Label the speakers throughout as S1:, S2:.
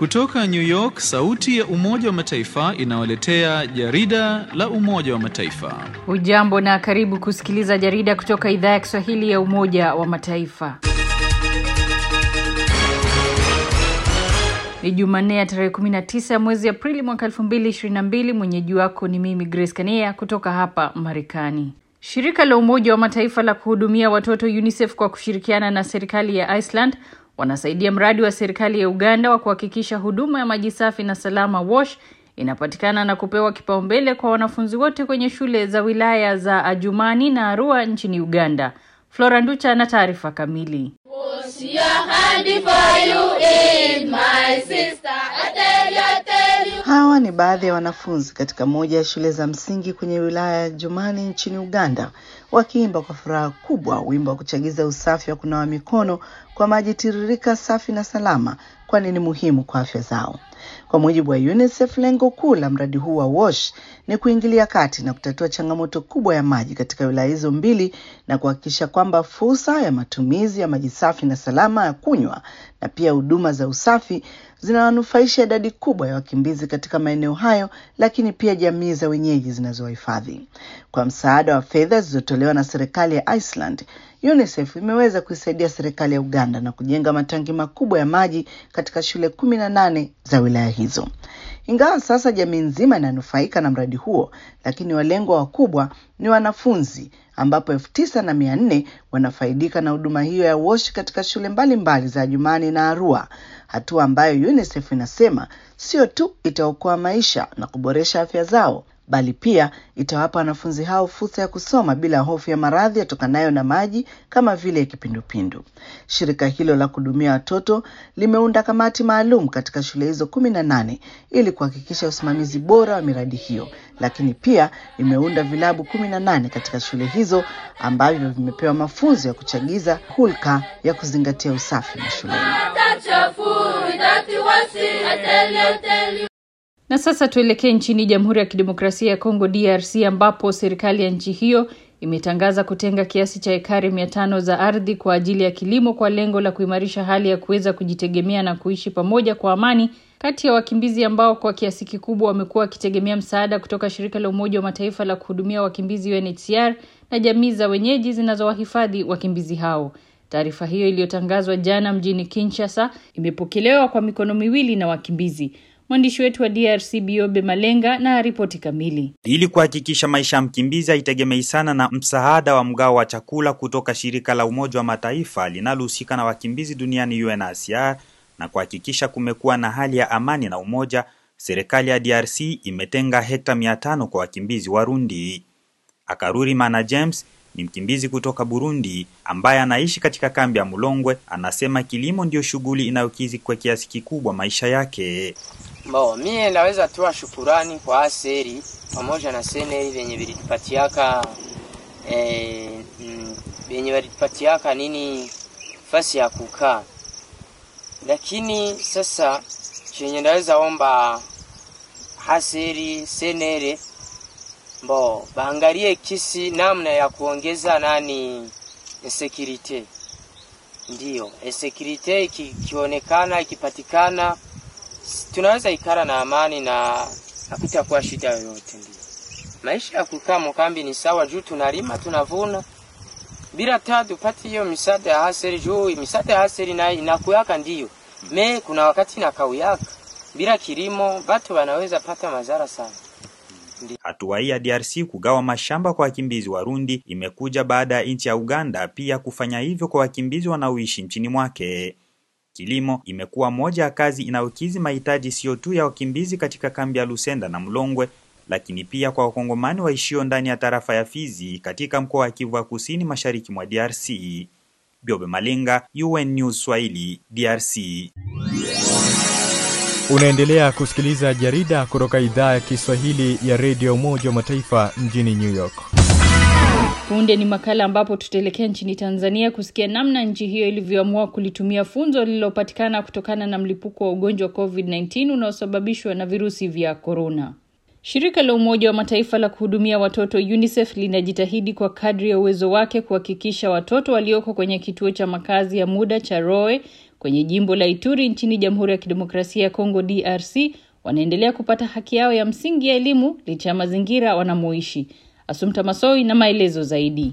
S1: Kutoka New York, sauti ya Umoja wa Mataifa inawaletea jarida la Umoja wa Mataifa.
S2: Hujambo na karibu kusikiliza jarida kutoka idhaa ya Kiswahili ya Umoja wa Mataifa. Ni Jumanne ya tarehe 19 mwezi Aprili mwaka 2022. Mwenyeji wako ni mimi Grace Kania kutoka hapa Marekani. Shirika la Umoja wa Mataifa la kuhudumia watoto UNICEF kwa kushirikiana na serikali ya Iceland wanasaidia mradi wa serikali ya Uganda wa kuhakikisha huduma ya maji safi na salama WASH inapatikana na kupewa kipaumbele kwa wanafunzi wote kwenye shule za wilaya za Ajumani na Arua nchini Uganda. Flora Nducha na taarifa kamili.
S3: Hawa ni baadhi ya wanafunzi katika moja ya shule za msingi kwenye wilaya ya Jumani nchini Uganda wakiimba kwa furaha kubwa wimbo wa kuchagiza usafi wa kunawa mikono kwa maji tiririka safi na salama, kwani ni muhimu kwa afya zao. Kwa mujibu wa UNICEF, lengo kuu la mradi huu wa WASH ni kuingilia kati na kutatua changamoto kubwa ya maji katika wilaya hizo mbili na kuhakikisha kwamba fursa ya matumizi ya maji safi na salama ya kunywa na pia huduma za usafi zinawanufaisha idadi kubwa ya wakimbizi katika maeneo hayo, lakini pia jamii za wenyeji zinazowahifadhi. Kwa msaada wa fedha zilizotolewa na serikali ya Iceland, UNICEF imeweza kuisaidia serikali ya Uganda na kujenga matangi makubwa ya maji katika shule kumi na nane za wilaya hizo. Ingawa sasa jamii nzima inanufaika na mradi huo, lakini walengwa wakubwa ni wanafunzi ambapo elfu tisa na mia nne wanafaidika na huduma hiyo ya WASH katika shule mbalimbali mbali za Jumani na Arua, hatua ambayo UNICEF inasema sio tu itaokoa maisha na kuboresha afya zao bali pia itawapa wanafunzi hao fursa ya kusoma bila hofu ya maradhi yatokanayo na maji kama vile kipindupindu. Shirika hilo la kuhudumia watoto limeunda kamati maalum katika shule hizo kumi na nane ili kuhakikisha usimamizi bora wa miradi hiyo, lakini pia limeunda vilabu kumi na nane katika shule hizo ambavyo vimepewa mafunzo ya kuchagiza hulka ya kuzingatia usafi mashuleni.
S2: Na sasa tuelekee nchini Jamhuri ya Kidemokrasia ya Kongo DRC ambapo serikali ya nchi hiyo imetangaza kutenga kiasi cha ekari mia tano za ardhi kwa ajili ya kilimo kwa lengo la kuimarisha hali ya kuweza kujitegemea na kuishi pamoja kwa amani kati ya wakimbizi ambao kwa kiasi kikubwa wamekuwa wakitegemea msaada kutoka shirika la Umoja wa Mataifa la kuhudumia wakimbizi UNHCR na jamii za wenyeji zinazowahifadhi wakimbizi hao. Taarifa hiyo iliyotangazwa jana mjini Kinshasa imepokelewa kwa mikono miwili na wakimbizi. Mwandishi wetu wa DRC Biobe Malenga na ripoti kamili.
S4: Ili kuhakikisha maisha ya mkimbizi haitegemei sana na msaada wa mgao wa chakula kutoka shirika la Umoja wa Mataifa linalohusika na wakimbizi duniani UNHCR na kuhakikisha kumekuwa na hali ya amani na umoja, serikali ya DRC imetenga hekta mia tano kwa wakimbizi Warundi. Akaruri Mana James ni mkimbizi kutoka Burundi ambaye anaishi katika kambi ya Mulongwe. Anasema kilimo ndiyo shughuli inayokizi kwa kiasi kikubwa maisha yake.
S5: Bo, mie naweza toa shukurani kwa aseri pamoja na seneri venye vilitupatiaka eh, mm, venye vilitupatiaka nini fasi ya kukaa, lakini sasa chenye naweza omba haseri senere Bo, baangalie kisi namna ya kuongeza nani security. Ndiyo, security ikionekana ikipatikana, tunaweza ikara na amani na hakutakuwa shida yoyote. Ndio maisha ya kukaa mkambi ni sawa, juu tunalima tunavuna bila taa tupate hiyo misaada ya haseri. Juu misaada ya haseri na inakuyaka ndiyo me, kuna wakati inakauyaka bila kilimo, batu wanaweza pata madhara sana.
S4: Hatua hii ya DRC kugawa mashamba kwa wakimbizi Warundi imekuja baada ya nchi ya Uganda pia kufanya hivyo kwa wakimbizi wanaoishi nchini mwake. Kilimo imekuwa moja ya kazi inayokizi mahitaji sio tu ya wakimbizi katika kambi ya Lusenda na Mlongwe, lakini pia kwa wakongomani waishio ndani ya tarafa ya Fizi katika mkoa wa Kivu ya Kusini mashariki mwa DRC. Biobe Malenga, UN News Swahili, DRC.
S6: Unaendelea kusikiliza jarida kutoka idhaa ya Kiswahili ya redio Umoja wa Mataifa mjini New York.
S2: Punde ni makala ambapo tutaelekea nchini Tanzania kusikia namna nchi hiyo ilivyoamua kulitumia funzo lililopatikana kutokana na mlipuko wa ugonjwa wa COVID-19 unaosababishwa na virusi vya korona. Shirika la Umoja wa Mataifa la kuhudumia watoto UNICEF linajitahidi kwa kadri ya uwezo wake kuhakikisha watoto walioko kwenye kituo cha makazi ya muda cha Roe kwenye jimbo la Ituri nchini Jamhuri ya Kidemokrasia ya Kongo DRC wanaendelea kupata haki yao ya msingi ya elimu licha ya mazingira wanamoishi. Asumta Masoi na maelezo zaidi.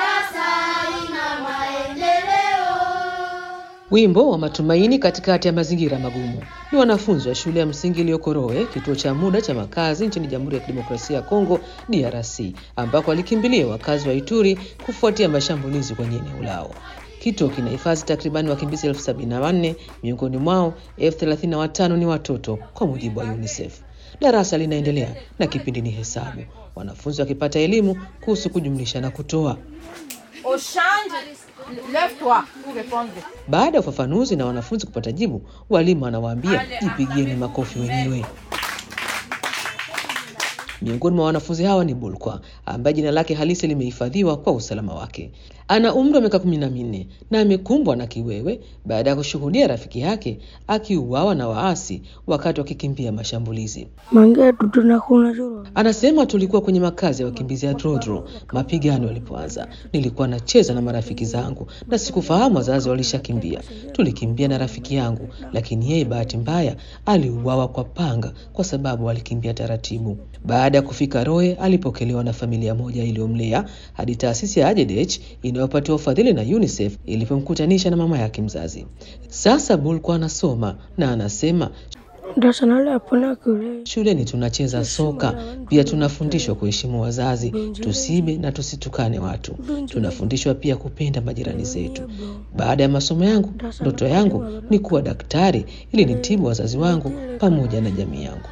S7: Wimbo wa matumaini katikati ya mazingira magumu ni wanafunzi wa shule ya msingi iliyoko Roe, kituo cha muda cha makazi nchini Jamhuri ya Kidemokrasia ya Kongo DRC, ambako walikimbilia wakazi wa Ituri kufuatia mashambulizi kwenye eneo lao. Kituo kinahifadhi takribani wakimbizi elfu sabini na wanne miongoni mwao elfu thelathini na watano ni watoto, kwa mujibu wa UNICEF. Darasa linaendelea na kipindi ni hesabu, wanafunzi wakipata elimu kuhusu kujumlisha na kutoa. Baada ya ufafanuzi na wanafunzi kupata jibu, walimu wanawaambia jipigieni makofi wenyewe. Miongoni mwa wanafunzi hawa ni Bulkwa ambaye jina lake halisi limehifadhiwa kwa usalama wake. Ana umri wa miaka kumi na minne na amekumbwa na kiwewe baada ya kushuhudia rafiki yake akiuawa na waasi wakati wakikimbia mashambulizi. Anasema tulikuwa kwenye makazi ya wakimbizi ya Drodro mapigano yalipoanza. Nilikuwa nacheza na marafiki zangu na sikufahamu wazazi walishakimbia. Tulikimbia na rafiki yangu, lakini yeye bahati mbaya aliuawa kwa panga kwa sababu alikimbia taratibu. Baada ya kufika Roe, alipokelewa na familia moja iliyomlea hadi taasisi ya Ajedech inayopatiwa ufadhili na UNICEF ilipomkutanisha na mama yake mzazi. Sasa Bulkwa anasoma na anasema Shuleni tunacheza soka, pia tunafundishwa kuheshimu wazazi, tusibe na tusitukane watu. Tunafundishwa pia kupenda majirani zetu. Baada ya masomo yangu, ndoto yangu ni kuwa daktari ili nitibu wazazi wangu pamoja na jamii yangu.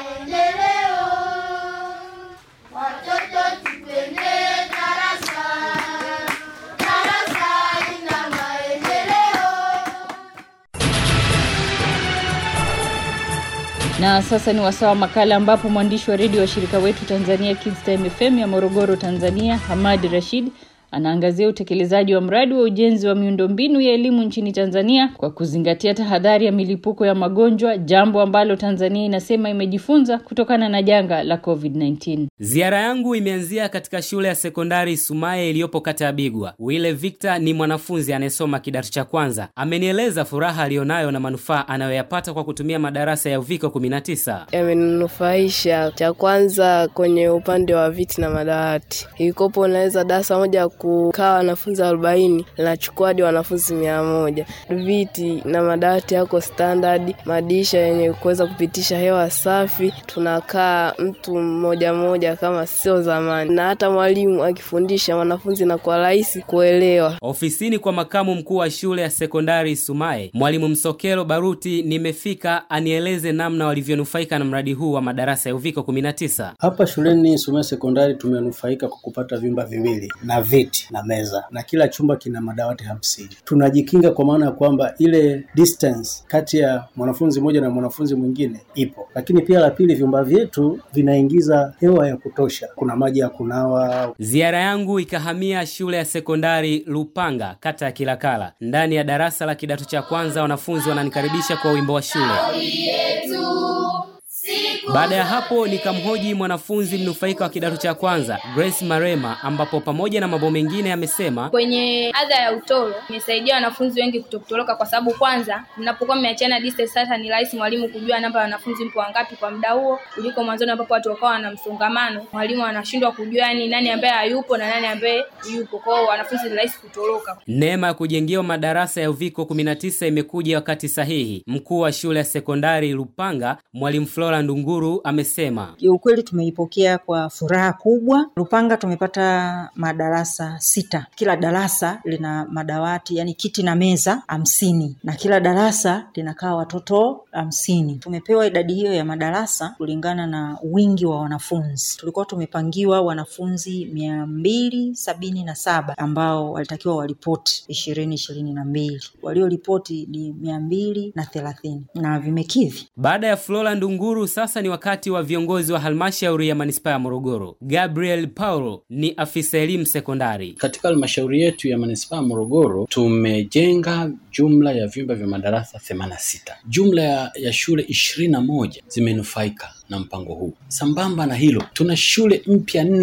S2: Na sasa ni wasaa wa makala ambapo mwandishi wa redio wa shirika wetu Tanzania Kids Time FM ya Morogoro, Tanzania, Hamad Rashid anaangazia utekelezaji wa mradi wa ujenzi wa miundombinu ya elimu nchini Tanzania kwa kuzingatia tahadhari ya milipuko ya magonjwa, jambo ambalo Tanzania inasema imejifunza kutokana na janga la COVID-19.
S8: Ziara yangu imeanzia katika shule ya sekondari Sumaye iliyopo kata ya Bigwa. Wile Victor ni mwanafunzi anayesoma kidato cha kwanza. Amenieleza furaha aliyonayo na manufaa anayoyapata kwa kutumia madarasa ya Uviko 19.
S9: Yamenufaisha cha kwanza kwenye upande wa viti na madawati, ilikopo unaweza darasa moja kukaa wanafunzi arobaini linachukua hadi wanafunzi mia moja. Viti na madawati yako standard, madirisha yenye kuweza kupitisha hewa safi, tunakaa mtu mmoja mmoja kama sio zamani, na hata mwalimu akifundisha wanafunzi na kwa rahisi kuelewa.
S8: Ofisini kwa makamu mkuu wa shule ya sekondari Sumaye, mwalimu Msokelo Baruti, nimefika anieleze namna walivyonufaika na mradi huu wa madarasa ya Uviko 19.
S10: Hapa shuleni Sumaye sekondari tumenufaika kwa kupata vyumba viwili na viti na meza na kila chumba kina madawati hamsini. Tunajikinga kwa maana ya kwamba ile distance kati ya mwanafunzi mmoja na mwanafunzi mwingine ipo, lakini pia la pili, vyumba vyetu vinaingiza hewa ya kutosha, kuna maji ya kunawa.
S8: Ziara yangu ikahamia shule ya sekondari Lupanga, kata ya Kilakala. Ndani ya darasa la kidato cha kwanza, wanafunzi wananikaribisha kwa wimbo wa shule. Baada ya hapo nikamhoji mwanafunzi mnufaika wa kidato cha kwanza Grace Marema, ambapo pamoja na mambo mengine amesema
S11: kwenye adha ya utoro imesaidia wanafunzi wengi kutokutoroka, kwa sababu kwanza, mnapokuwa mmeachana distance, sasa ni rahisi mwalimu kujua namba ya wanafunzi mpo wangapi kwa muda huo, kuliko mwanzoni ambapo watu wakawa na msongamano, mwalimu anashindwa kujua ni nani ambaye hayupo na nani ambaye yupo. Kwa hiyo wanafunzi ni rahisi kutoroka.
S8: Neema ya kujengewa madarasa ya Uviko 19 imekuja wakati sahihi. Mkuu wa shule ya sekondari Lupanga, mwalimu Flora Ndunguru amesema
S12: kiukweli tumeipokea kwa furaha kubwa. Lupanga tumepata madarasa sita, kila darasa lina madawati yani kiti na meza hamsini na kila darasa linakaa watoto hamsini. Tumepewa idadi hiyo ya madarasa kulingana na wingi wa wanafunzi. Tulikuwa tumepangiwa wanafunzi mia mbili sabini na saba ambao walitakiwa waripoti ishirini ishirini na mbili walioripoti ni mia mbili na thelathini na vimekidhi.
S8: Baada ya Flora Ndunguru, sasa ni wakati wa viongozi wa halmashauri ya manispaa ya Morogoro. Gabriel Paulo ni afisa elimu sekondari.
S13: Katika halmashauri yetu ya manispaa ya Morogoro tumejenga jumla ya vyumba vya madarasa 86. Jumla ya, ya shule ishirini na moja zimenufaika na mpango huu. Sambamba na hilo, tuna shule mpya nne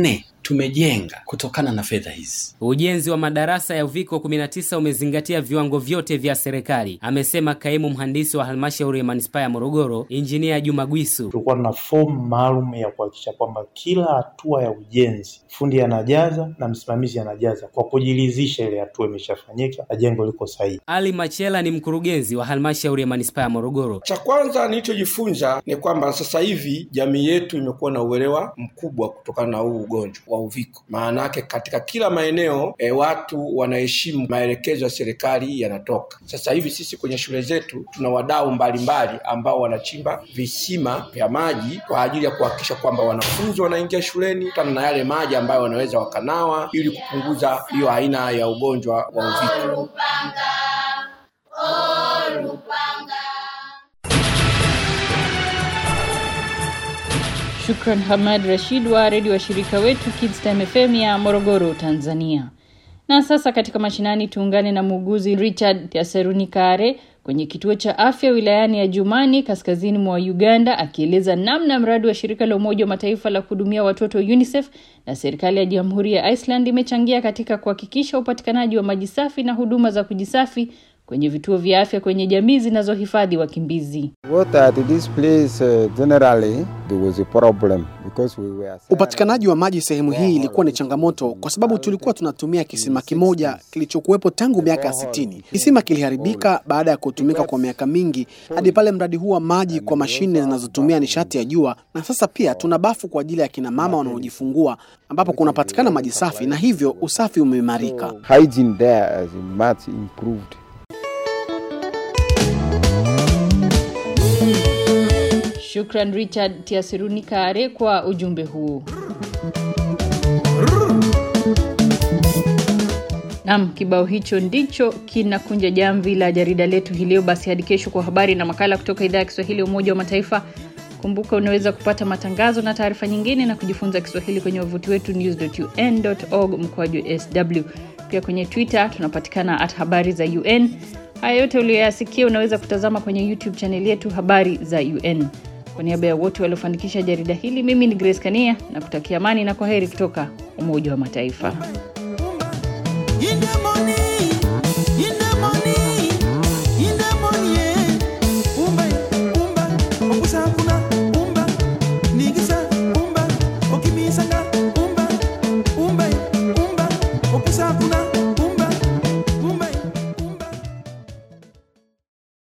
S13: tumejenga kutokana na fedha hizi.
S8: Ujenzi wa madarasa ya uviko 19 umezingatia viwango vyote vya serikali, amesema kaimu mhandisi wa halmashauri ya manispaa ya Morogoro, injinia Juma Gwisu.
S14: Tulikuwa na fomu maalum ya kuhakikisha kwamba kila hatua ya ujenzi fundi anajaza na msimamizi anajaza kwa kujiridhisha ile hatua imeshafanyika na jengo liko sahihi.
S8: Ali Machela ni mkurugenzi wa halmashauri ya manispaa ya Morogoro.
S15: Cha kwanza nilichojifunza ni kwamba sasa hivi jamii yetu imekuwa na uelewa mkubwa kutokana na huu ugonjwa wa uviko. Maana yake katika kila maeneo e, watu wanaheshimu maelekezo ya serikali yanatoka. Sasa hivi sisi kwenye shule zetu tuna wadau mbalimbali ambao wanachimba visima vya maji kwa ajili ya kuhakikisha kwamba wanafunzi wanaingia shuleni kutana na yale maji ambayo wanaweza wakanawa ili kupunguza hiyo aina ya ugonjwa wa uviko.
S2: Shukran Hamad Rashid wa redio washirika wetu Kids Time FM ya Morogoro, Tanzania. Na sasa katika mashinani tuungane na muuguzi Richard Yaserunikare kwenye kituo cha afya wilayani ya Jumani kaskazini mwa Uganda akieleza namna mradi wa shirika la Umoja wa Mataifa la kuhudumia watoto UNICEF na serikali ya Jamhuri ya Iceland imechangia katika kuhakikisha upatikanaji wa maji safi na huduma za kujisafi kwenye vituo vya afya kwenye jamii zinazohifadhi wakimbizi.
S16: Upatikanaji wa maji sehemu hii ilikuwa ni changamoto kwa sababu tulikuwa tunatumia kisima kimoja kilichokuwepo tangu miaka ya sitini. Kisima kiliharibika baada ya kutumika kwa miaka mingi hadi pale mradi huu wa maji kwa mashine zinazotumia nishati ya jua, na sasa pia tuna bafu kwa ajili ya kina mama wanaojifungua ambapo kunapatikana maji safi na hivyo usafi umeimarika.
S2: Shukran Richard Tiasirunikare kwa ujumbe huu. Naam, kibao hicho ndicho kinakunja jamvi la jarida letu hii leo. Basi hadi kesho kwa habari na makala kutoka idhaa ya Kiswahili ya Umoja wa Mataifa. Kumbuka unaweza kupata matangazo na taarifa nyingine na kujifunza Kiswahili kwenye wavuti wetu news.un.org mkoaju sw. Pia kwenye Twitter tunapatikana at habari za UN. Haya yote uliyoyasikia unaweza kutazama kwenye YouTube chaneli yetu habari za UN. Kwa niaba ya wote waliofanikisha jarida hili, mimi ni Grace Kania na kutakia amani na kwaheri kutoka Umoja wa Mataifa.